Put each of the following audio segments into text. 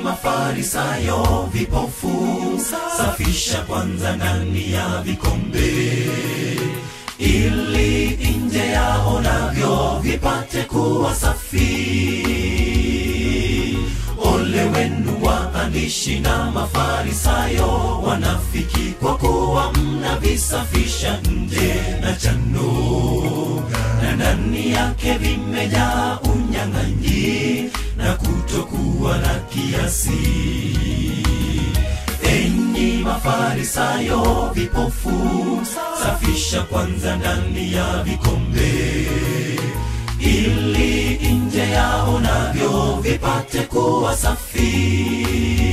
mafarisayo vipofu safisha kwanza ndani ya vikombe ili nje yao navyo vipate kuwa safi ole wenu waandishi na mafarisayo wanafiki kwa kuwa mnavisafisha nje na chano na ndani yake vimejaa unyang'anyi na kutokuwa na kiasi enyi mafarisayo vipofu safisha kwanza ndani ya vikombe ili nje yao navyo vipate kuwa safi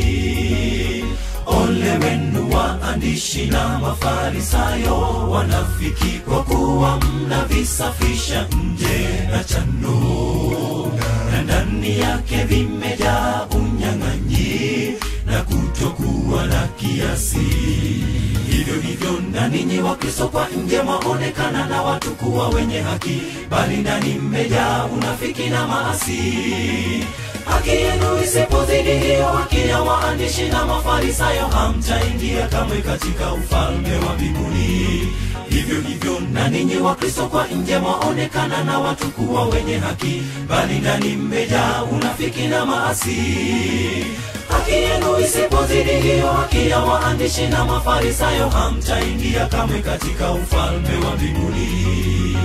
ole wenu waandishi na mafarisayo wanafiki kwa kuwa mnavisafisha nje na chano na ndani yake vimejaa unyang'anyi na kutokuwa na kiasi hivyo hivyo na ninyi wakristo kwa nje mwaonekana na watu kuwa wenye haki bali ndani mmejaa unafiki na maasi haki yenu isipozidi hiyo haki ya waandishi na mafarisayo hamtaingia kamwe katika ufalme wa mbinguni hivyo hivyo na ninyi wakristo kwa nje mwaonekana na watu kuwa wenye haki bali ndani mmejaa unafiki na maasi haki yenu isipozidi hiyo haki ya waandishi na mafarisayo hamtaingia kamwe katika ufalme wa mbinguni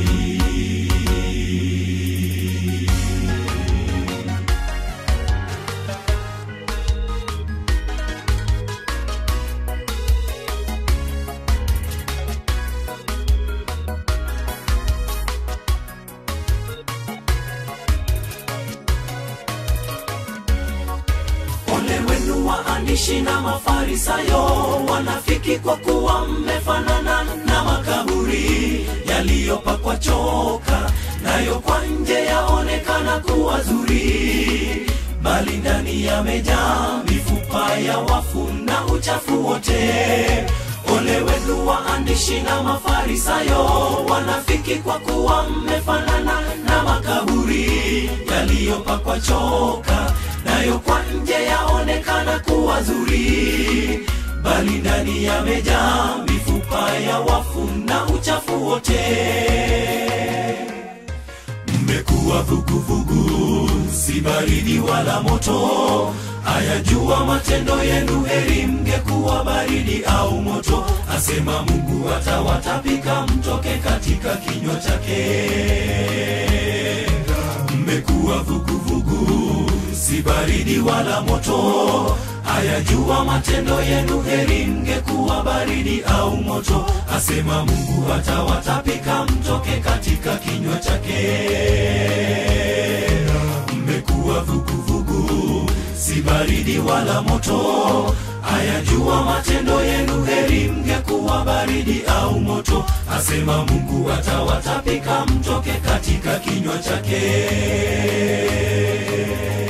ole wenu waandishi na mafarisayo wanafiki kwa kuwa mmefanana na makaburi yaliyopakwa choka nayo kwa nje yaonekana kuwa zuri bali ndani yamejaa mifupa ya wafu na uchafu wote ole wenu waandishi na mafarisayo wanafiki kwa kuwa mmefanana na makaburi yaliyopakwa choka nayo kwa nje yaonekana kuwa zuri bali ndani yamejaa mifupa ya wafu na uchafu wote mmekuwa vuguvugu si baridi wala moto ayajua matendo yenu heri mngekuwa baridi au moto asema mungu atawatapika mtoke katika kinywa chake mmekuwa vuguvugu si baridi wala moto ayajua matendo yenu heri mngekuwa baridi au moto asema mungu atawatapika mtoke katika kinywa chake mmekuwa vuguvugu si baridi wala moto ayajua matendo yenu heri mngekuwa baridi au moto asema mungu atawatapika mtoke katika kinywa chake